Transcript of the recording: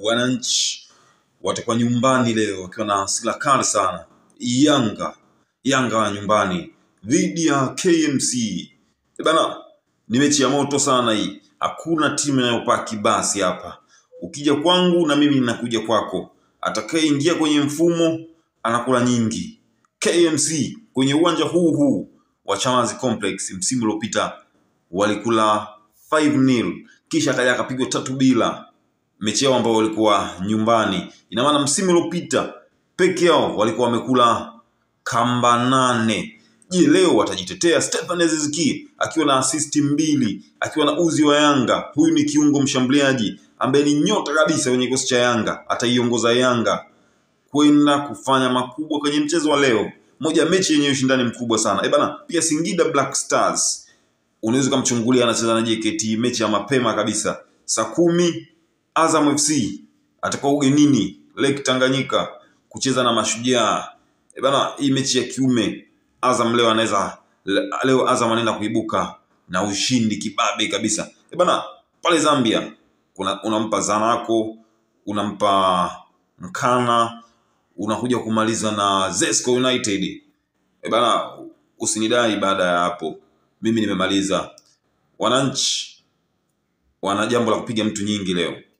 wananchi watakuwa nyumbani leo wakiwa na hasira kali sana. Yanga Yanga wa nyumbani dhidi ya KMC. E bana, ni mechi ya moto sana hii, hakuna timu inayopaki basi hapa. Ukija kwangu na mimi ninakuja kwako, atakayeingia kwenye mfumo anakula nyingi. KMC kwenye uwanja huu huu wa Chamazi Complex msimu uliopita walikula 5-0 kisha akaja akapigwa tatu bila mechi yao ambao walikuwa nyumbani. Ina maana msimu uliopita peke yao walikuwa wamekula kamba nane. Je, leo watajitetea? Stefan Aziz Ki akiwa na asisti mbili, akiwa na uzi wa Yanga. Huyu ni kiungo mshambuliaji ambaye ni nyota kabisa kwenye kikosi cha Yanga, ataiongoza Yanga kwenda kufanya makubwa kwenye mchezo wa leo, moja ya mechi yenye ushindani mkubwa sana. Eh bana, pia Singida Black Stars unaweza ukamchungulia anacheza na JKT, mechi ya mapema kabisa saa kumi. Azam FC atakuwa ugenini Lake Tanganyika kucheza na Mashujaa. E bana, hii mechi ya kiume Azam leo anaweza leo Azam anaenda kuibuka na ushindi kibabe kabisa. E bana, pale Zambia kuna unampa Zanaco, unampa Mkana, unakuja kumaliza na Zesco United. E bana, usinidai baada ya hapo. Mimi nimemaliza. Wananchi wana jambo la kupiga mtu nyingi leo.